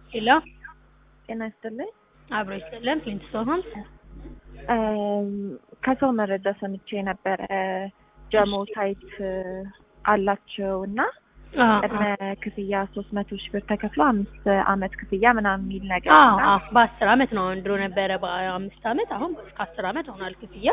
ሄሎ ጤና ይስጥልኝ። አብሮ ይስጥልን። ፕሊንት ሶሆን ከሰው መረጃ ሰምቼ ነበረ ጀሞ ሳይት አላቸው እና ቅድመ ክፍያ ሶስት መቶ ሺህ ብር ተከፍሎ አምስት አመት ክፍያ ምናምን የሚል ነገር እና በአስር አመት ነው። ድሮ ነበረ በአምስት አመት፣ አሁን እስከ አስር አመት ሆኗል ክፍያ።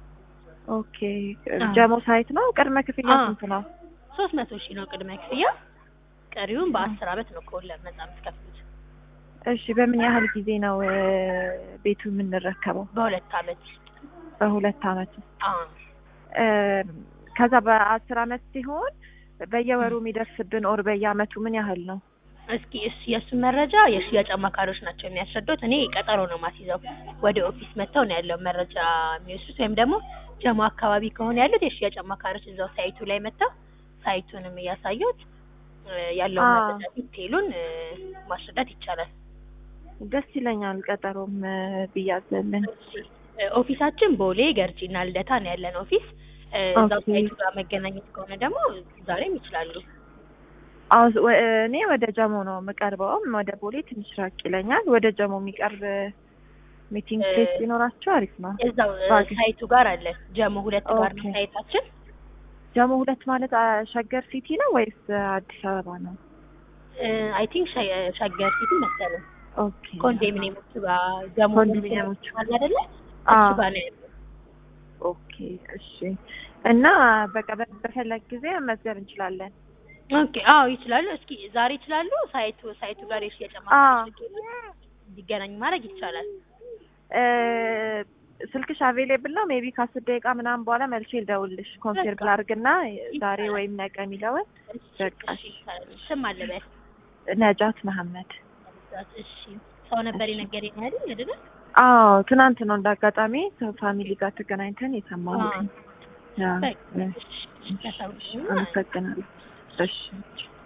ኦኬ ጀሞ ሳይት ነው። ቅድመ ክፍያ አዎ። ስንት ነው? ሶስት መቶ ሺህ ነው ቅድመ ክፍያ። ቀሪውን በአስር አመት ነው ከወለድ ነጻ የምትከፍሉት። እሺ በምን ያህል ጊዜ ነው እ፣ ቤቱ የምንረከበው? በሁለት አመት ውስጥ በሁለት አመት ውስጥ አዎ። እ፣ ከዛ በአስር አመት ሲሆን በየወሩ የሚደርስብን ኦር በየአመቱ ምን ያህል ነው? እስኪ እሱ የእሱን መረጃ የሽያጭ አማካሪዎች ናቸው የሚያስረዱት። እኔ ቀጠሮ ነው ማስይዘው። ወደ ኦፊስ መጥተው ነው ያለው መረጃ የሚወስዱት። ወይም ደግሞ ጀሞ አካባቢ ከሆነ ያሉት የሽያጭ አማካሪዎች እዛው ሳይቱ ላይ መጥተው ሳይቱንም እያሳዩት እ፣ ያለውን አዎ። መረጃ ዲቴይሉን እ፣ ማስረዳት ይቻላል። ደስ ይለኛል። ቀጠሮም እ፣ ብያዘልን። እሺ፣ እ፣ ኦፊሳችን ቦሌ ገርጂና ልደታ ነው ያለን ኦፊስ። እ፣ እዛው ኦኬ። ሳይቱ ጋር መገናኘት ከሆነ ደግሞ ዛሬም ይችላሉ። አዎ ወ- እኔ ወደ ጀሞ ነው የምቀርበውም ወደ ቦሌ ትንሽ ራቅ ይለኛል። ወደ ጀሞ የሚቀርብ ሚቲንግ እ፣ ፕሌስ ቢኖራቸው አሪፍ ነው። እዛው እ፣ ባግ- ሳይቱ ጋር አለ ጀሞ ሁለት ጋር ነው ኦኬ። ሳይታችን። ጀሞ ሁለት ማለት አ፣ ሸገር ሲቲ ነው ወይስ አዲስ አበባ ነው? አይ ቲንክ ሸገር ሲቲ መሰለኝ ኦኬ ኮንዶሚኒየሞቹ ጋር ጀሞ ኮንዶሚኒየሞቹ። አለ አይደለ? አዎ። እሱ ጋር ነው ያለው። ኦኬ እሺ። እና በቃ በ- በፈለግ ጊዜ መመዝገብ እንችላለን። ኦኬ አዎ ይችላሉ። እስኪ ዛሬ ይችላሉ። ሳይቱ ሳይቱ ጋር የሽያጭ አዎ። አማካሪዎች እንዲገናኝ ማድረግ ይቻላል። እ፣ ስልክሽ አቬሌብል ነው? ሜቢ ከአስር ደቂቃ ምናምን በኋላ መልሼ ልደውልሽ ኮንፊርም በቃ። ላድርግና ዛሬ ወይም ነገ የሚለውን በቃ እሺ ስም አለ በል ነጃት መሐመድ። እሺ ሰው ነበር የነገረኝ አይደል አይደለ? አዎ ትናንት ነው እንዳጋጣሚ ፋሚሊ ጋር ተገናኝተን የሰማሁት። አዎ። ያ፣ በቃ እ፣ እሺ፣ እሺ፣ ተሰውሽ አመሰግናለሁ። እሺ